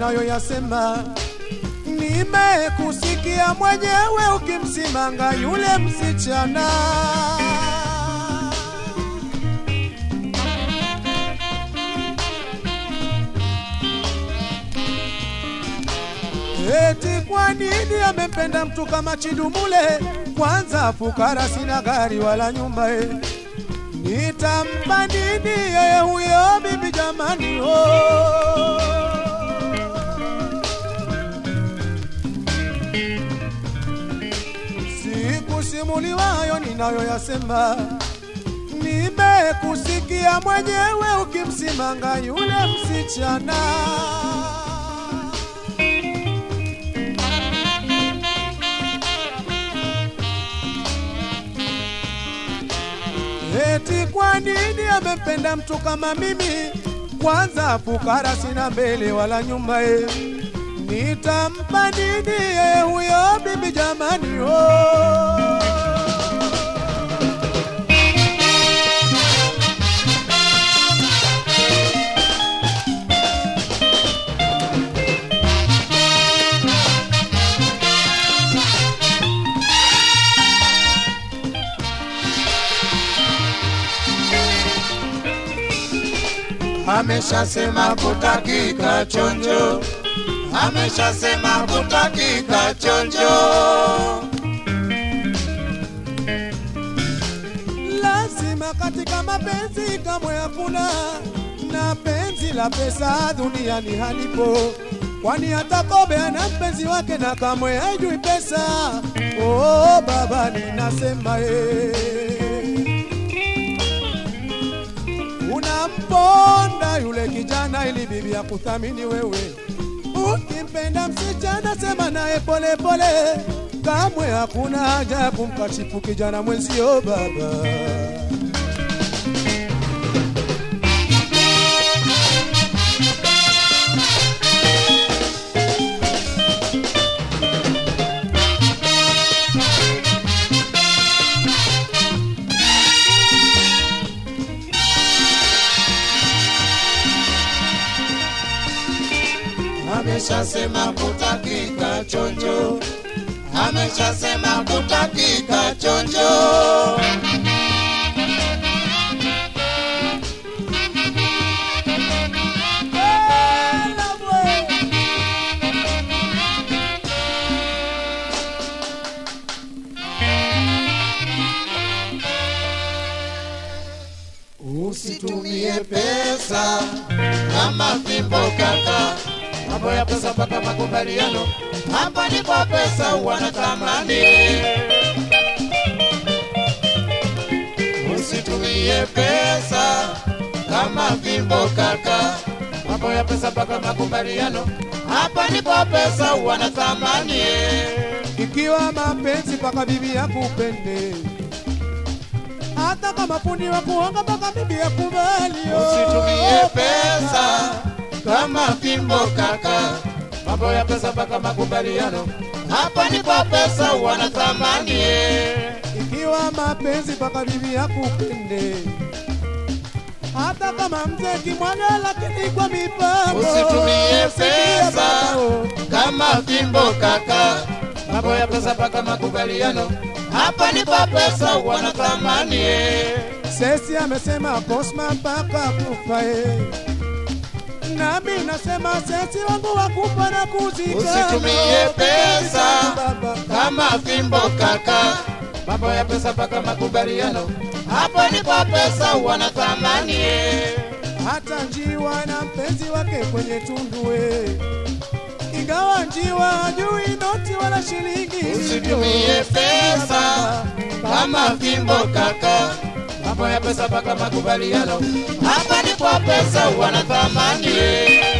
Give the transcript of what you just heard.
ninayoyasema. Nimekusikia mwenyewe ukimsimanga yule msichana. Eti kwa nini amempenda mtu kama Chidumule? Kwanza fukara, sina gari wala nyumba eh. Nitampa nini yeye huyo bibi jamani? Oh. Sikusimuliwa hayo ninayoyasema, nimekusikia mwenyewe ukimsimanga yule msichana. Eti kwa nini amempenda mtu kama mimi? Kwanza fukara, sina mbele wala nyuma e. Nitampa nini yeye huyo bibi jamani? Oh. ameshasema kutakika chonjo, ameshasema kutakika chonjo. Lazima katika mapenzi kamwe hakuna na penzi la pesa duniani halipo, kwani hata kobe ana mpenzi wake na kamwe haijui pesa. Oh baba, ninasema eh. Unamponda yule kijana ili bibi akuthamini wewe. Ukimpenda msichana, sema naye pole pole, kamwe hakuna haja ya kumkashifu kijana mwenzio baba. ameshasema kutakika chonjo, ameshasema kutakika chonjo. Usitumie pesa kama fimbo kaka, mambo ya pesa mpaka makubaliano, hapa ni kwa pesa wanatamani. Usitumie pesa kama fimbo kaka, mambo ya pesa mpaka makubaliano, hapa ni kwa pesa wanatamani. Ikiwa mapenzi mpaka bibi yakupende, hata kama fundi wa kuonga mpaka bibi yakubali. oh. Usitumie pesa kama fimbo kaka, mambo ya pesa mpaka makubaliano, hapa ni kwa pesa wanathamani. Ikiwa mapenzi mpaka bibi yakupende, hata kama mzee kimwaga, lakini kwa mipango. Usitumie Sikia pesa baba, oh. kama fimbo kaka, mambo ya pesa mpaka makubaliano, hapa ni kwa pesa wanathamani. Sesi amesema Cosma mpaka kufa eh. Nami nasema sesi wangu wakufa na kuzika. Usitumie pesa baba. kama fimbo kaka, mambo ya pesa mpaka makubaliano, hapa ni kwa pesa wanathamani. Hata njiwa na mpenzi wake kwenye tundu eh. Ingawa njiwa hajui noti wala shilingi. Usitumie pesa kama fimbo kaka, mambo ya pesa mpaka makubaliano, hapa ni kwa pesa wanathamani.